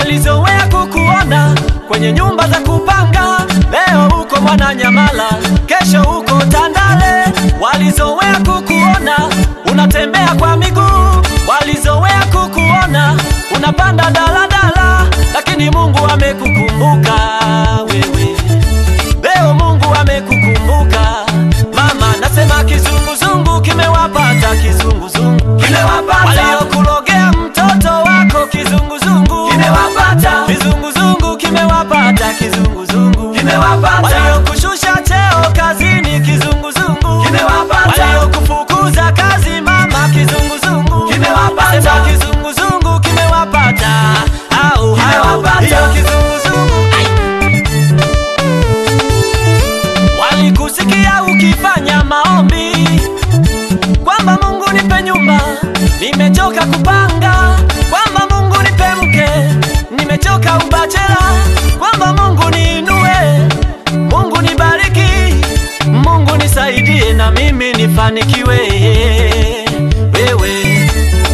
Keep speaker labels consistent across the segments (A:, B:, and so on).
A: walizoea kukuona kwenye nyumba za kupanga, leo uko Mwananyamala, kesho uko Tandale. Walizoea kukuona unatembea kwa miguu, walizoea kukuona unapanda daladala, lakini Mungu amekukumbuka wewe. Leo Mungu amekukumbuka mama, nasema kizunguzungu kimewapata, kizunguzungu
B: Kimewapata.
A: waliokulogea mtoto wako, kizunguzungu
B: Kimewapata.
A: kizunguzungu kimewapata, kizunguzungu
B: Kimewapata.
A: waliokushusha cheo kazini, kizunguzungu
B: Kimewapata.
A: waliokufukuza kazi mama, kizunguzungu
B: Kimewapata.
A: Nasema kizunguzungu kimewapata, au hao
B: Kimewapata.
A: hiyo kizunguzungu walikusikia ukifanya maombi kwamba Mungu nipe nyumba, nimechoka kupanga, kwamba Mungu nipe mke, nimechoka ubachela, kwamba Mungu niinue, Mungu nibariki, Mungu nisaidie na mimi nifanikiwe. Wewe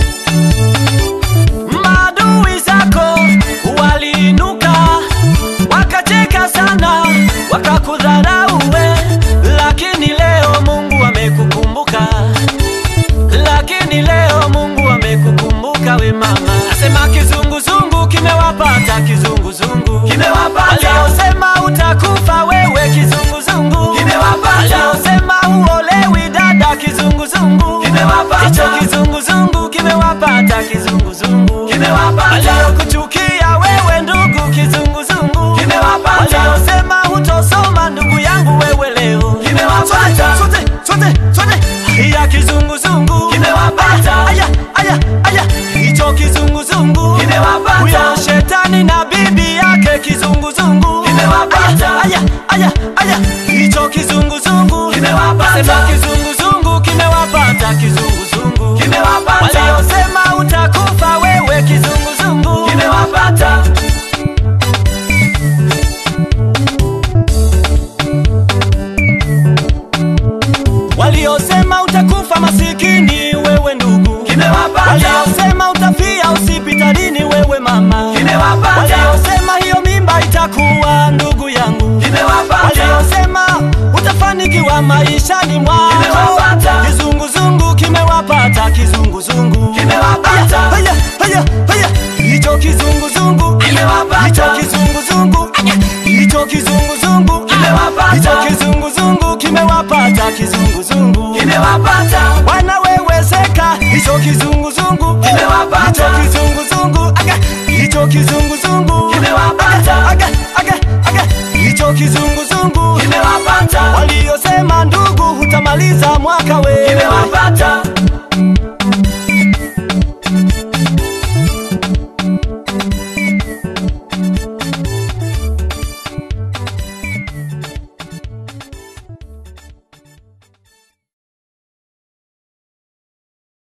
A: maadui zako waliinuka wakacheka sana, wakakudharau we, lakini leo Mungu amekukumbuka, lakini leo Mungu amekukumbuka we mama. Nasema kizunguzungu kimewapata, kizunguzungu
B: Kimewapata.
A: waliosema utakufa wewe, kizunguzungu
B: Kimewapata.
A: waliosema uolewi dada, kizunguzungu
B: Kimewapata.
A: hicho kizunguzungu kimewapata, kizunguzungu
B: Kimewapata.
A: waliokuchukia wewe ndugu, kizunguzungu
B: Kimewapata.
A: waliosema hutosoma ndugu yangu wewe leo
B: Kimewapata.
A: sote sote sote ya kizunguzungu
B: Kimewapata.
A: aya aya aya hicho kizunguzungu
B: Kimewapata.
A: huyo shetani na bibi yake kizunguzungu
B: Kimewapata.
A: aya aya aya hicho kizunguzungu
B: Kimewapata.
A: Sema kizunguzungu kimewapata kizunguzungu
B: Kimewapata.
A: waliosema utakufa wewe kizunguzungu
B: Kimewapata.
A: waliosema utakufa masikini wewe ndugu
B: Kimewapata.
A: waliosema utafia hospitalini wewe mama
B: Kimewapata.
A: waliosema hiyo mimba itakuwa ndugu yangu
B: Kimewapata.
A: waliosema utafanikiwa maishani mwako
B: Kimewapata.
A: kizunguzungu kimewapata kizunguzungu
B: Kimewapata.
A: haya haya haya hicho kizunguzungu
B: Kimewapata.
A: hicho kizunguzungu hicho kizunguzungu
B: Kimewapata.
A: hicho kizunguzungu kimewapata kizunguzungu
B: Kimewapata.
A: wanaweweseka hicho kizunguzungu
B: Kimewapata.
A: hicho kizunguzungu aga hicho kizunguzungu
B: Kimewapata.
A: aga aga aga hicho kizunguzungu
B: Kimewapata.
A: waliosema ndugu hutamaliza mwaka we
B: Kimewapata.